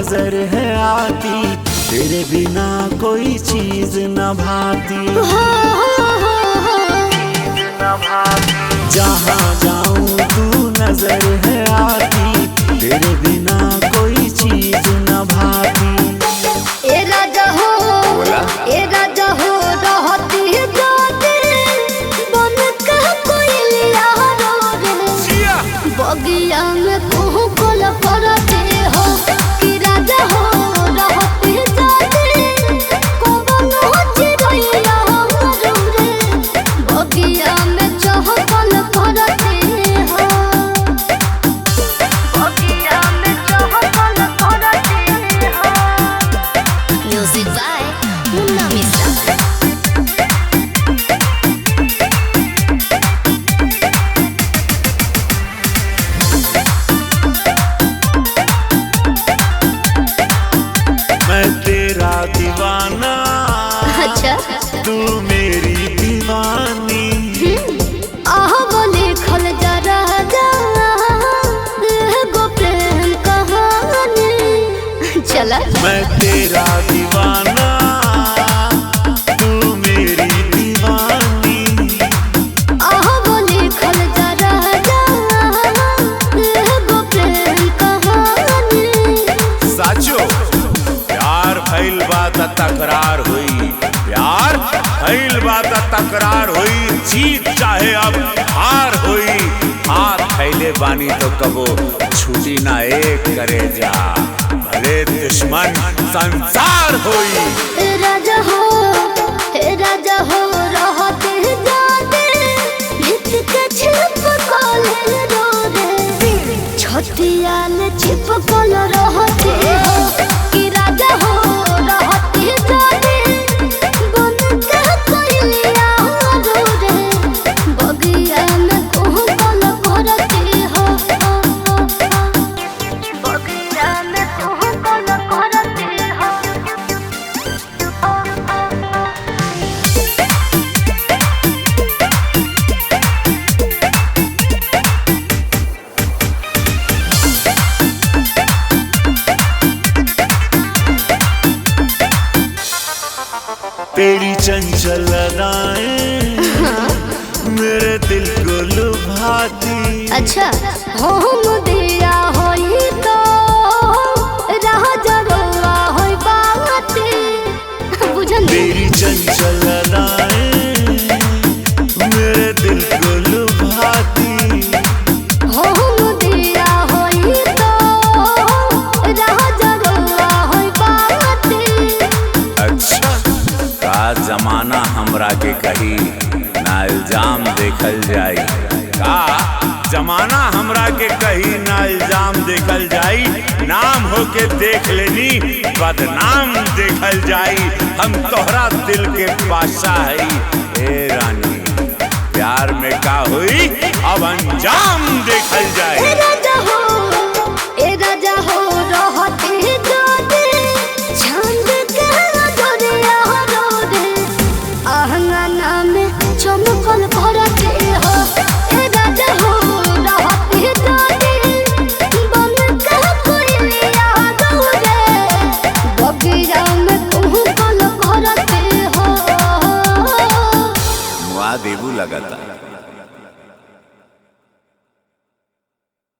नजर है आती तेरे बिना कोई चीज न भाती हो हो हो हो जहाँ जाऊँ तू नजर है आती तेरे बिना कोई चीज न भाती ए राजा हो बोला? ए राजा हो रहती जाते बन के कोई लिया रो रे बगिया में तू कोल करते हो कि राजा हो रहती जाते कौन हो चिड़ैया रो रे बगिया में चहकल करते हो बगिया में चहकल करते हो Music by Munna Mishra. मैं तेरा दीवाना अच्छा तू मेरी दीवानी आह बोले खल जा राजा गो प्रेम कहानी चला मैं तेरा दीवाना तू मेरी दीवानी आह बोले खल जा राजा गो प्रेम कहानी साचो प्यार भइल बात तकरार हुई प्यार भइल बात तकरार हुई जीत चाहे अब हार हुई हाथ फैले बानी तो कबो छुटी ना एक करे जा भले दुश्मन संसार हुई ए राजा हो हे राजा हो रहते जाते भित के छिपकल रो रे छतिया में छिपकल रहते हो कि राजा हो रहते जाते बन के कोइलिया रो रे बगिया में कोहकल करते हो बगिया में कोहकल करते हो तेरी चंचल अदाएं मेरे दिल को लुभाती अच्छा हम दिया होई तो राह जरवा होई बाते बुझल तेरी चंचल अदाएं मेरे दिल को लुभाती हम दिया होई तो राह जरवा होई बाते अच्छा का जमाना हमरा के कही ना इल्जाम देखल जाई का जमाना हमरा के कही ना इल्जाम देखल जाई नाम होके देख लेनी बदनाम देखल जाई हम तोहरा दिल के बादशाह हई ए रानी प्यार में का हुई अब अंजाम देखल ए जाई राजा हो ए राजा हो रहते जाते छंद के दरिया रो रे आहंगना में चमकल भरते हो ए राजा हो रहते जाते बन के कोइलिया रो रे बगिया में कोहकल भरते हो मुआ देबू लगता